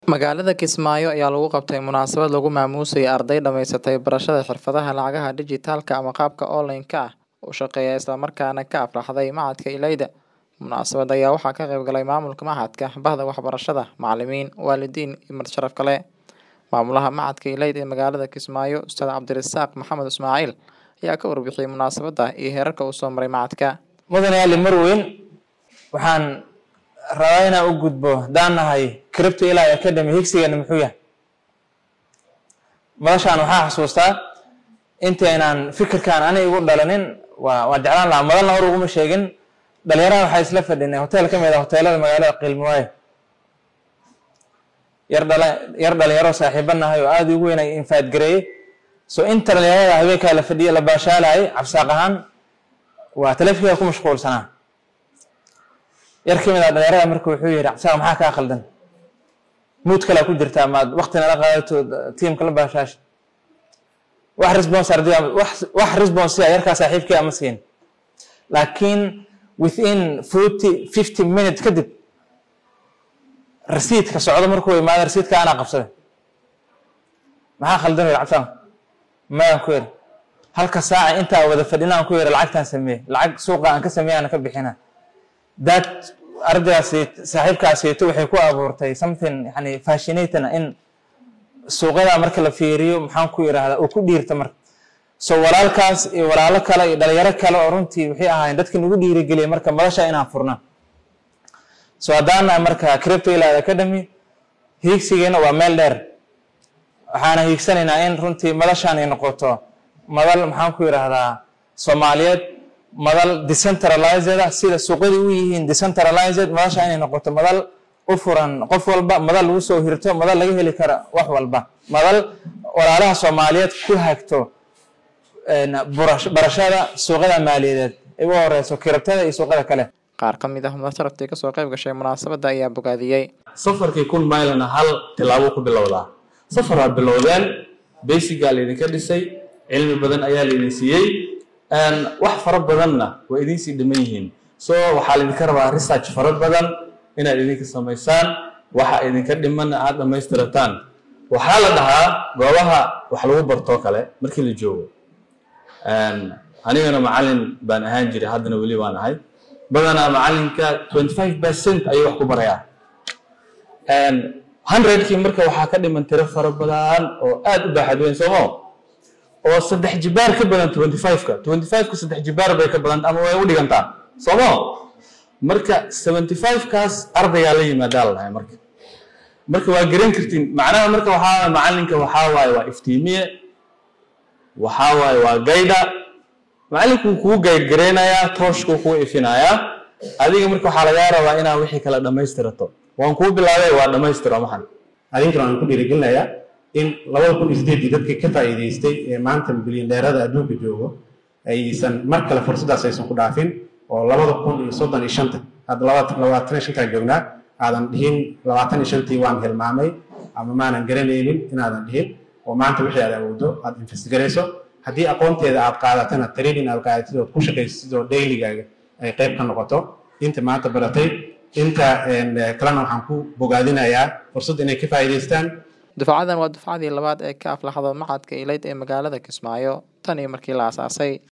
Magaalada Kismaayo ayaa lagu qabtay munaasabad lagu maamuusay arday dhamaysatay barashada xirfadaha lacagaha dhijitaalka ama qaabka online-ka ah u shaqeeya isla markaana ka aflaxday Machadka Ilayda. Munaasabadda ayaa waxaa ka qayb galay maamulka machadka, bahda waxbarashada, macalimiin, waalidiin iyo marti sharaf kale. Maamulaha Machadka Ilayda ee magaalada Kismaayo, Ustaad Cabdirasaaq Maxamed Ismaaciil ayaa ka warbixiyay munaasabadda iyo heerarka uu soo maray machadka. mudane ali marweyn waxaan rabaa inaan u gudbo haddaan nahay cripto ilaa academy higsigeena muxuu yahay madashaan waxaa xasuustaa intaynaan fikirkaan ani igu dhalanin waa waa jeclaan lahaa madalna hor uguma sheegin dhalinyaraha waxaa isla fadhinay hotel ka mid ah hoteelada magaalada qiilmawaayo yar dhala yar dhalinyaro saaxiibo nahay oo aada ugu weyn ay infaad gareeyey so inta dhalinyarada habeenkaa la fadhiya la baashaalayay cabsaaq ahaan waa taleefanka ku mashquulsanaa yar ka mid ah dhalinyarada marka wuxuu yihi cabsaaq maxaa kaa khaldan muud kalaa ku jirtaa maad wakti nala qaadato tiimka la baashaash wax response arday wax wax response ah yarkaa saaxiibkii ama siin laakiin within forty fifty minutes kadib rasiidka socdo markuu imaado rasiidka anaa qabsaday maxaa khaldan yiri cabsaaq mayaan ku yiri halka saaca intaa wada fadhinaan ku yiri lacagtaan sameeye lacag suuqa aan ka sameeyaan ka bixina that ardaygaasi saaxiibkaasiyto waxay ku abuurtay something yani fascinating in suuqyada marka la fiiriyo maxaan ku yidhaahdaa oo ku dhiirta marka so walaalkaas iyo walaalo kale iyo dhalinyaro kale oo runtii waxay ahaayeen dadka nagu dhiirigeliyay marka madasha inaan furna so haddaan nahay marka cripto ilaa academy hiigsigeena waa meel dheer waxaana hiigsanaynaa in runtii madashaan ay noqoto madal maxaan ku yidhaahdaa soomaaliyeed madal decentralized ah sida suuqyada u yihiin decentralized madasha inay noqoto madal u furan qof walba madal lagu soo hirto madal laga heli karo wax walba madal walaalaha soomaaliyeed ku hagto barashada suuqyada maaliyadeed ay u horeyso kiribtada iyo suuqyada kale Qaar ka mid ah marti sharaftii ka soo qayb gashay munaasabadda ayaa bogaadiyey. safarkii kun mailana hal tilaabo ku bilowdaa safar waa bilowdeen basigaa laydinka dhisay cilmi badan ayaa laydin siiyey wax fara badanna waa idinsii dhiman yihiin so waxaa laydinka rabaa research fara badan inaad idinka samaysaan waxa idinka dhimanna aad dhammaystirataan waxaa la dhahaa goobaha wax lagu bartoo kale markii la joogo anigana macalin baan ahaan jiray haddana weli baan ahay badanaa macalinka twenty five percent ayuu wax ku barayaa hundredkii marka waxaa ka dhiman tiro fara badan oo aad u baaxad weyn soomo oo saddex jibaar ka badan twenty five-ka twenty five-ka saddex jibaar bay ka badan ama way u dhigantaa soomo marka seventy five-kaas ardaygaa la yimaadaa la dhahay marka marka waa garan kartiin macnaha marka waxaa macalinka waxaa waaye waa iftiimiye waxaa waaye waa gayda macalinku wuu kugu gaydgareynayaa tooshkuu kugu ifinayaa adiga marka waxaa lagaa rabaa inaa wixii kala dhammaystirato waan kuu bilaabay waa dhammaystiro maxan adinkana waan ku dhiirigelinayaa in labada kun iyo sideedii dadkii ka faa'iidaystay ee maanta bilyaneerada adduunka joogo aysan mar kale fursaddaas aysan ku dhaafin oo labada kun iyo soddon iyo shanta hadda labaatan iyo shantaa joognaa aadan dhihin labaatan iyo shantii waan hilmaamay ama maanan garanaynin inaadan dhihin oo maanta wixii aad awooddo aad investigarayso haddii aqoonteeda aad qaadatana training aad qaadatid ood ku shaqaysid oo dailygaaga ay qayb ka noqoto inta maanta baratay inta kalena waxaan ku bogaadinayaa fursad inay ka faa'iidaystaan Dufcadan waa dufcadii labaad ee ka aflaxdo Machadka Ilayda ee magaalada Kismaayo tan iyo markii la aasaasay.